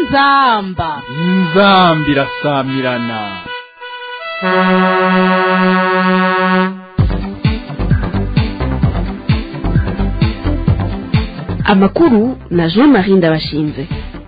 inzamba inzambi irasamirana amakuru na jean marie ndabashinze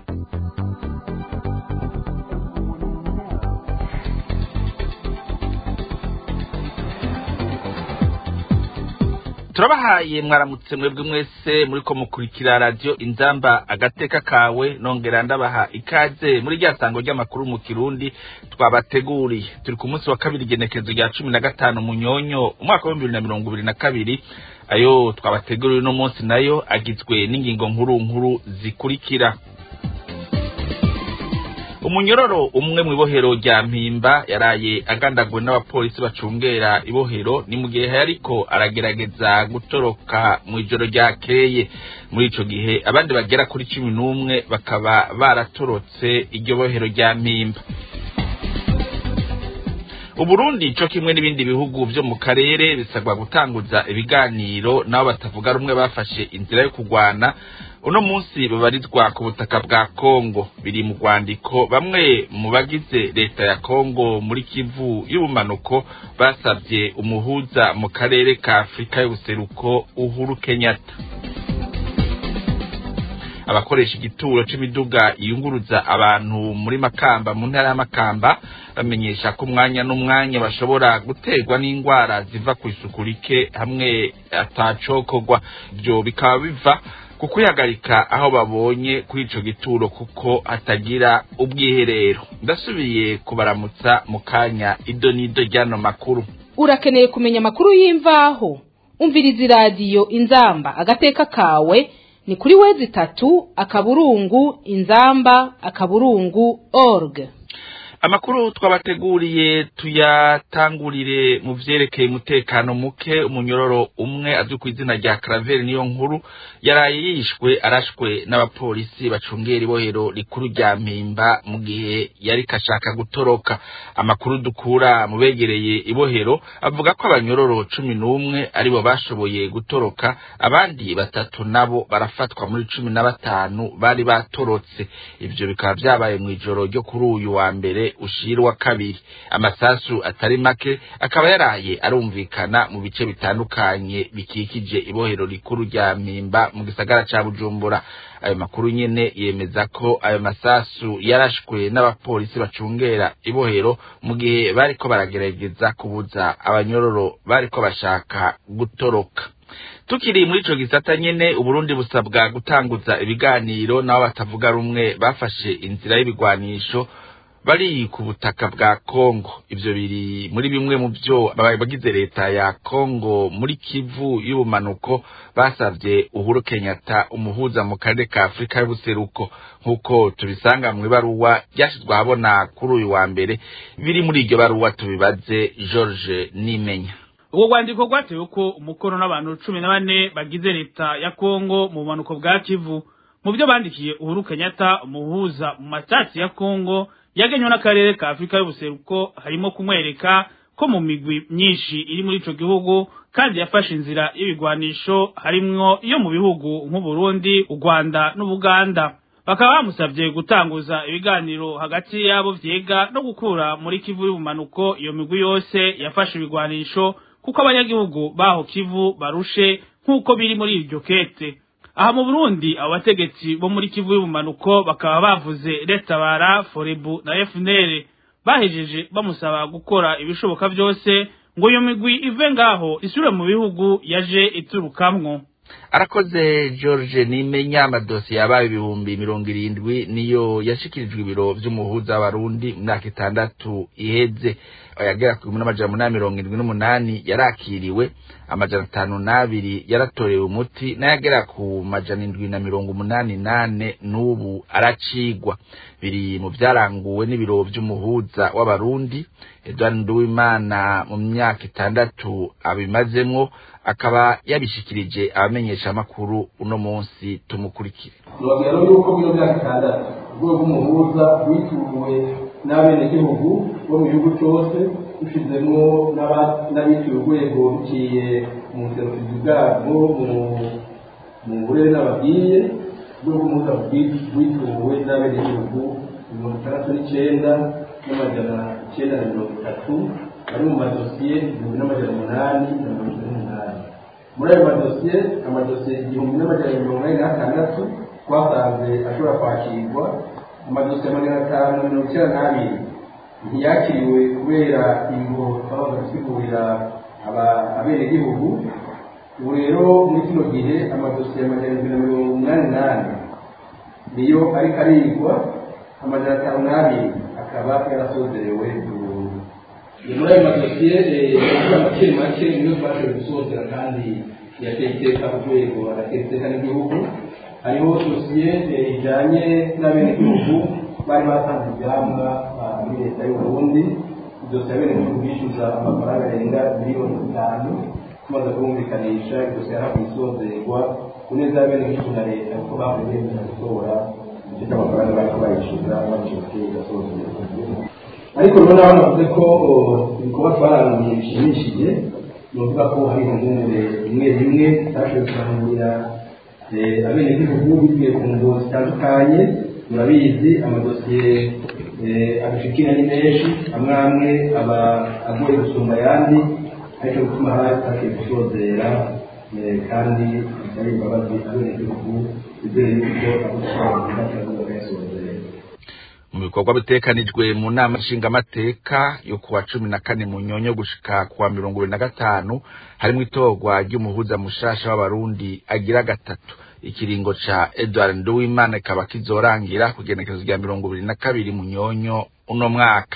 turabahaye mwaramutse mwebwe mwese muriko mukurikira radiyo inzamba agateka kawe nongera ndabaha ikaze muri rya sango ry'amakuru mu kirundi twabateguriye turi ku munsi wa kabiri igenekezo rya cumi na gatanu munyonyo umwaka w'ibihumbi bibiri na mirongo ibiri na kabiri ayo twabateguriye uno munsi nayo agizwe n'ingingo nkuru nkuru zikurikira umunyororo umwe mu ibohero rya mpimba yaraye agandaguwe n'abapolisi bacungera ibohero ni mu gihe yariko aragerageza gutoroka mu ijoro ryakeye muri ico gihe abandi bagera kuri cumi n'umwe bakaba baratorotse iryo bohero rya mpimba uburundi co kimwe n'ibindi bihugu vyo mu karere bisabwa gutanguza ibiganiro nabo batavuga rumwe bafashe inzira yo kurwana uno munsi babarizwa ku butaka bwa kongo biri mu rwandiko bamwe mu bagize leta ya kongo muri kivu y'ubumanuko basabye umuhuza mu karere ka afurika y'ubuseruko uhuru kenyatta abakoresha igituro c'imiduga iyunguruza abantu muri makamba mu ntara ya makamba bamenyesha ko umwanya n'umwanya bashobora guterwa n'indwara ziva ku isuku rike hamwe atacokorwa ivyo bikaba biva ku kwihagarika aho babonye kuri ico gituro kuko hatagira ubwiherero ndasubiye kubaramutsa mu kanya ido n'ido ry'ano makuru urakeneye kumenya amakuru y'imvaho umviriza iradiyo inzamba agateka kawe ni kuri wezi itatu akaburungu inzamba akaburungu org amakuru twabateguriye tuyatangurire mu vyerekeye umutekano muke umunyororo umwe azwi ku izina rya Claver niyo nkuru yaraye yishwe arashwe n'abapolisi bacungera ibohero rikuru rya mpimba mu gihe yari kashaka gutoroka amakuru dukura mu begereye ibohero avuga ko abanyororo cumi n'umwe aribo bashoboye gutoroka abandi batatu nabo barafatwa muri cumi na batanu bari batorotse ivyo bikaba vyabaye mw'ijoro ryo kuri uyu wa mbere ushira wa kabiri amasasu atari make akaba yaraye arumvikana mu bice bitandukanye bikikije ibohero rikuru rya mpimba mu gisagara ca bujumbura ayo makuru nyene yemeza ko ayo masasu yarashwe n'abapolisi bacungera ibohero mu gihe bariko baragerageza kubuza abanyororo bariko bashaka gutoroka tukiri muri ico gisata nyene uburundi busabwa gutanguza ibiganiro nabo batavuga rumwe bafashe inzira y'ibigwanisho bari ku butaka bwa Kongo ivyo biri muri bimwe mu byo bagize leta ya Kongo muri Kivu y'ubumanuko basavye Uhuru Kenyatta umuhuza mu karere ka Afrika y'ubuseruko nkuko tubisanga mu ibaruwa ryashizwe ahabona kuri uyu wa mbere biri muri iryo baruwa tubibaze George Nimenya ubwo rwandiko rwatewe ko umukono n'abantu cumi na bane bagize leta ya Kongo mu bumanuko bwa Kivu mu byo bandikiye Uhuru Kenyatta umuhuza mu matati ya Kongo yagenywe n'akarere ka Afrika y'ubuseruko harimo kumwereka ko mu migwi myinshi iri muri ico gihugu kandi yafashe inzira y'ibigwanisho harimwo iyo mu bihugu nk'Uburundi, u Rwanda n'Ubuganda bakaba bamusabye gutanguza ibiganiro hagati y'abo vyega no gukura muri Kivu y'ubumanuko iyo migwi yose yafashe ibigwanisho kuko abanyagihugu baho Kivu barushe nk'uko biri muri iryo kete aha mu Burundi abo bategetsi bo muri Kivu y'ubumanuko bakaba bavuze Retabara Forebu na FNL bahejeje bamusaba gukora ibishoboka byose ngo iyo migwi ive ngaho isubire mu bihugu yaje iturukamwo arakoze George nimenya amadosiye yabaye ibihumbi mirongo irindwi niyo yashikirijwe ibiro vy'umuhuza w'abarundi mu myaka itandatu iheze ayagera ku n'amajana umunani mirongo indwi n'umunani yarakiriwe amajana atanu n'abiri yaratorewe umuti n'ayagera ku majana indwi na mirongo umunani nane n'ubu aracigwa biri mu vyaranguwe n'ibiro vy'umuhuza w'abarundi Edouard Nduwimana mu myaka itandatu abimazemwo akaba yabishikirije abamenyeshamakuru uno munsi tumukurikire nobwira yuko muri myaka itandatu urwego rw'umuhuza rwituwe n'abenegihugu bo mu gihugu cyose dushizemwo n'abituye urwego biciye mu buserukizi bwabwo mu burere n'ababwiye urwego rw'umuhuza rwituwe n'abenegihugu mirongo itandatu n'icyenda n'amajana icyenda na mirongo itatu ari mu madosiye igihumbi n'amajana umunani na mirongo ine n'umunani muri ayo madosiye amadosiye igihumbi n'amajana mirongo ine n'atandatu twasanze ashobora kwakirwa amadosiye magana atanu na mirongo icyenda n'abiri ntiyakiriwe kubera ingo twabaza gusigurira abenegihugu ubu rero muri kino gihe amadosiye amajana ibiri na mirongo umunani n'ane niyo ariko arigwa amajana atanu n'abiri akaba yarasozerewe burundu muri ayo madosiye make make niyo twashoboye gusozera kandi yateye iteka ku rwego agatera iteka n'igihugu hariho dosiye ijyanye n'abenegihugu bari batanze ibyamwa muri leta y'u Burundi dosiye abenegihugu bishyuza amafaranga arenga miliyoni zitanu tumaze kumvikanisha dosiye yarahawe isozerwa ku neza y'abenegihugu na leta kuko bavuye bemeza gutora igice cy'amafaranga bariko bayishyuza babishyuye igasozerwa ariko rero naho navuze ko ibikorwa twarangiye bishimishije ni ukuvuga ko hari impungure rimwe rimwe zitashoboye kurangurira abenegihugu bivuye ku ngo zitandukanye murabizi amadosiye abishikira ni menshi amwe amwe aba agoye gusumba ayandi ariko gutuma hatashoboye gusozera kandi bitari imbabazi abenegihugu bizere yuko abo twavuga turavuga kuyasozera mu bikorwa bitekanijwe mu nama nshingamateka yo kuwa cumi na kane mu nyonyo gushika kuwa mirongo ibiri na gatanu harimwo itorwa ry'umuhuza mushasha w'abarundi agira gatatu ikiringo ca edward nduwimana kikaba kizorangira ku igenekerezo rya mirongo ibiri na kabiri mu nyonyo uno mwaka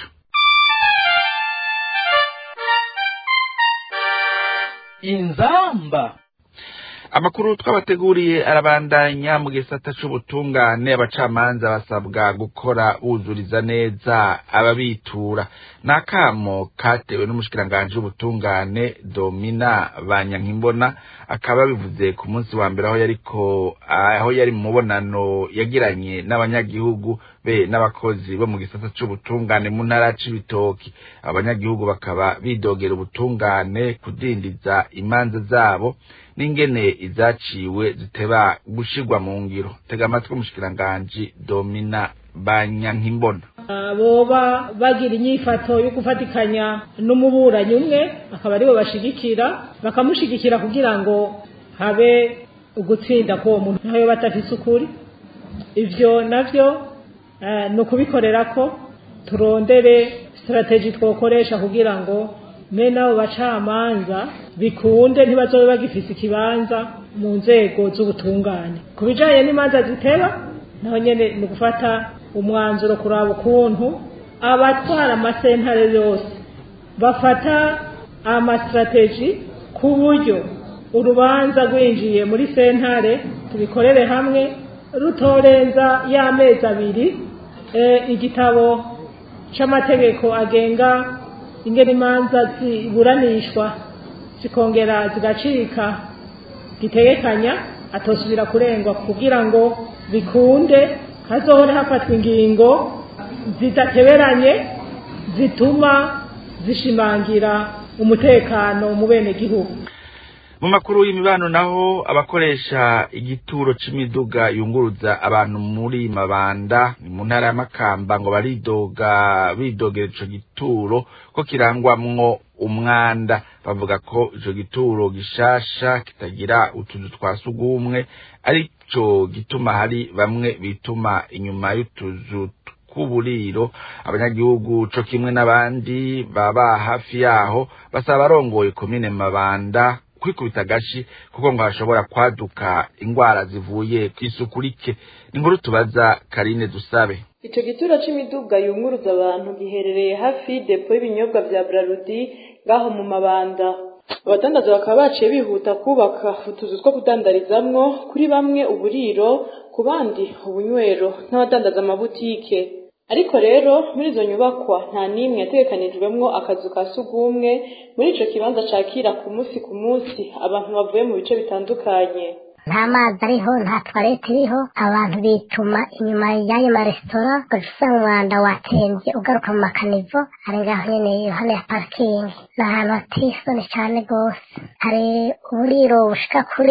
inzamba amakuru twabateguriye arabandanya mu gisata c'ubutungane abacamanza basabwa gukora buzuriza neza ababitura ni akamo katewe n'umushikiranganji w'ubutungane domina banyankimbona akaba bivuze ku munsi wa mbere aho yariko aho yari mu mubonano yagiranye n'abanyagihugu be n'abakozi bo mu gisata c'ubutungane mu ntara c'ibitoki abanyagihugu bakaba bidogera ubutungane kudindiza imanza zabo n'ingene izaciwe ziteba gushirwa mu ngiro tega amatwi umushikiranganji domina banyankimbona boba bagira inyifato yo gufatikanya n'umuburanyi umwe akaba aribo bashigikira bakamushigikira kugira ngo habe ugutsinda k'uwo muntu ntayo batafise ukuri ivyo navyo ni ukubikorera ko turondere sitarateji twokoresha kugira ngo me n'abo bacamanza bikunde ntibazobe bagifise ikibanza mu nzego z'ubutungane ku bijanye n'imanza ziteba naho nyene ni ugufata umwanzuro kuraba ukuntu abatwara amasentare yose bafata amasitrategi ku buryo urubanza rwinjiye muri sentare tubikorere hamwe rutorenza y'amezi abiri igitabo c'amategeko agenga ingene imanza ziburanishwa zikongera zigacika gitegekanya atosubira kurengwa kugira ngo bikunde hazohore hafatwa ingingo zidateberanye zituma zishimangira umutekano mu bene gihugu mu makuru y'imibano naho abakoresha igituro c'imiduga yunguruza abantu muri mabanda ni mu ntara y'amakamba ngo baridoga bidogera ico gituro ko kirangwamwo umwanda bavuga ko ico gituro gishasha kitagira utuzu twa sugumwe arico gituma hari bamwe bituma inyuma y'utuzu tw'uburiro abanyagihugu co kimwe n'abandi baba hafi yaho basaba abarongoye komine mabanda kwikubita agashi kuko ngo hashobora kwaduka ingwara zivuye kw'isuku rike inkuru tubaza karine dusabe ico gituro c'imiduga yunguruza abantu giherereye hafi depo y'ibinyobwa vya brarudi ngaho mu mabanda abadandaza bakaba baciye bihuta kubaka utuzu two kudandarizamwo kuri bamwe uburiro ku bandi ubunywero n'abadandaza amabutike ariko rero muri izo nyubakwa nta n'imwe yategekanijwemwo akazu ka sugumwe muri ico kibanza cakira ku munsi ku munsi abantu bavuye mu bice bitandukanye nta mazi ariho nta twarete iriho abantu bituma inyuma y'ayo maresitora ugaca usanga umwanda watembye ugaruka mu makanivo ari ngaho nyene iruhande ya parikingi ni ahantu hateye isoni cane rwose hari uburiro bushika kuri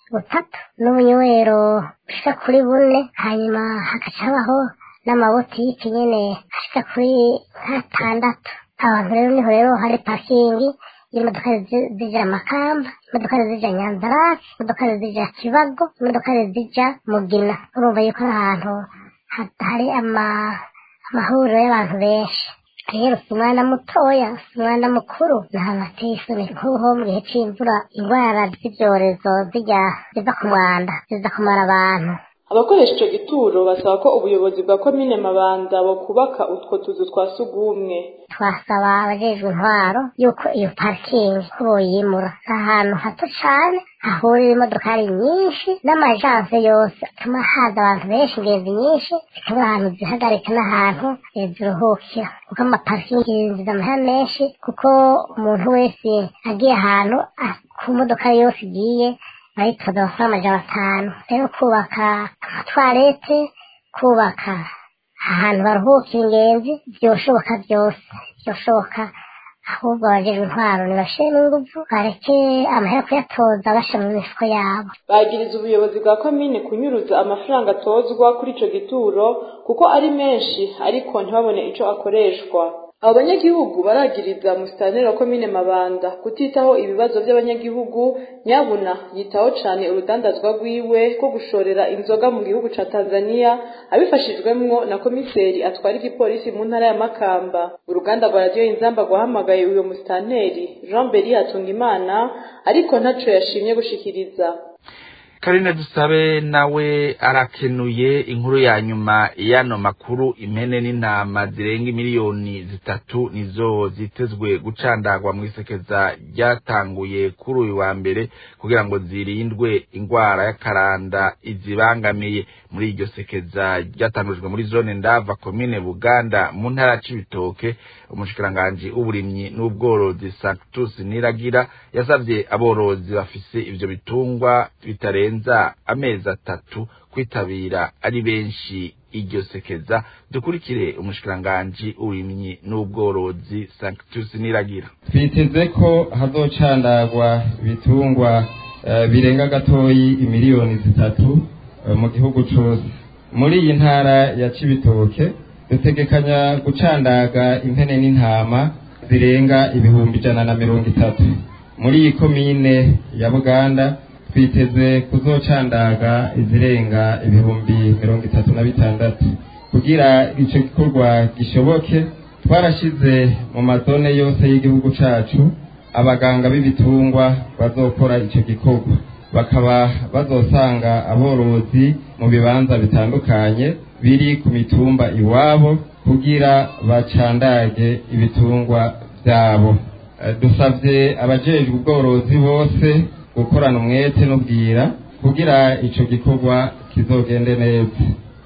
butatu n'ubunywero bushika kuri bune hanyuma hagaca habaho n'amabotiki nyene ashika kuri nk'atandatu abantu rero niho rero hari parikingi imodoka zi- zija makamba imodoka zija nyanzarake imodoka zija kibago imodoka zija mugina urumva yuko ari ahantu ha- hari ama- amahuriro y'abantu benshi rero si umwana mutoya si umwana mukuru ni ahantu hateye isoni nk'uho mu gihe c'imvura indwara z'ibyorezo zijya ziva ku mwanda ziza kumara abantu abakoresha ico gituro basaba ko ubuyobozi bwa komine mabanda bokubaka utwo tuzu twa sugumwe twasaba abajejwe intwaro yuko iyo parikingi ko boyimura ni ahantu hato cane hahurira imodokari nyinshi n'amajanse yose atuma haza abantu benshi ingenzi nyinshi zikabura ahantu zihagarika n'ahantu eh, ziruhukira kuko amaparikingi yinjiza amahera menshi kuko umuntu wese agiye ahantu ah, ku modoka yose igiye bayitoza amafaranga amajana atanu rero kubaka amatwarete kubaka ahantu baruhukira ingenzi byoshoboka byose byoshoboka ahubwo abajejwe intwaro nibashiremo inguvu bareke amahera kuyatoza basha mu mifuko yabo bagiriza ubuyobozi bwa komine kunyuruza amafaranga atozwa kuri ico gituro kuko ari menshi ariko ntibabone ico akoreshwa abo banyagihugu baragiriza musitanteri wa komine mabanda kutitaho ibibazo by'abanyagihugu nyabuna yitaho cane urudandazwa rwiwe rwo gushorera inzoga mu gihugu ca tanzania abifashijwemwo na komiseri atwara igipolisi mu ntara ya makamba uruganda rwa radiyo inzamba rwahamagaye uyo musitanteri jean beri hatungimana ariko ntaco yashimye gushikiriza karine dusabe nawe arakenuye inkuru ya nyuma y'ano makuru impene n'intama zirenga miliyoni zitatu nizo zitezwe gucandagwa mu isekeza ryatanguye kuri uyu wa mbere kugira ngo zirindwe ingwara y'akaranda izibangamiye muri iryo sekeza ryatangujwe muri zone ndava komine buganda mu ntara ya cibitoke umushikiranganji w'uburimyi n'ubworozi sanctus niragira yasavye aborozi bafise ivyo bitungwa bitarenza amezi atatu kwitabira ari benshi iryo sekeza dukurikire umushikiranganji w'uburimyi n'ubworozi sanctus niragira twiteze ko hazocandagwa ibitungwa eh, birenga gatoyi imiliyoni zitatu eh, mu gihugu cose muri iyi ntara ya cibitoke dutegekanya gucandaga impene n'intama zirenga ibihumbi ijana na mirongo itatu muri iyi komine ya buganda twiteze kuzocandaga izirenga ibihumbi mirongo itatu na bitandatu kugira ico gikorwa gishoboke twarashize mu mazone yose y'igihugu cacu abaganga b'ibitungwa bazokora ico gikorwa bakaba bazosanga aborozi mu bibanza bitandukanye biri ku mitumba iwabo kugira bacandage ibitungwa vyabo Eh, dusavye abajejwe ubworozi bose gukorana umwete n'ubwira kugira ico gikorwa kizogende neza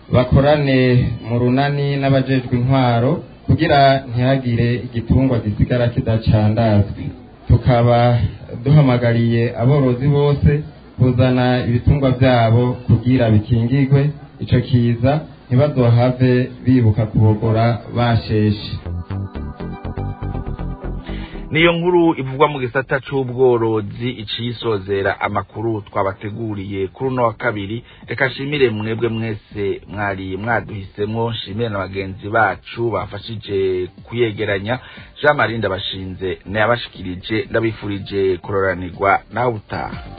bakorane mu runani n'abajejwe intwaro kugira ntihagire igitungwa gisigara kidacandazwe tukaba duhamagariye aborozi bose kuzana ibitungwa vyabo kugira bikingigwe ico kiza ntibazohave bibuka kubogora basheshe niyo nkuru ivugwa mu gisata c'ubworozi iciyisozera amakuru twabateguriye kuri uno wa kabiri reka nshimire mwebwe mwese mwari mwaduhisemwo nshimire na bagenzi bacu bafashije kuyegeranya jean marie ndabashinze nayabashikirije ndabifurije kuroranirwa nawe utaha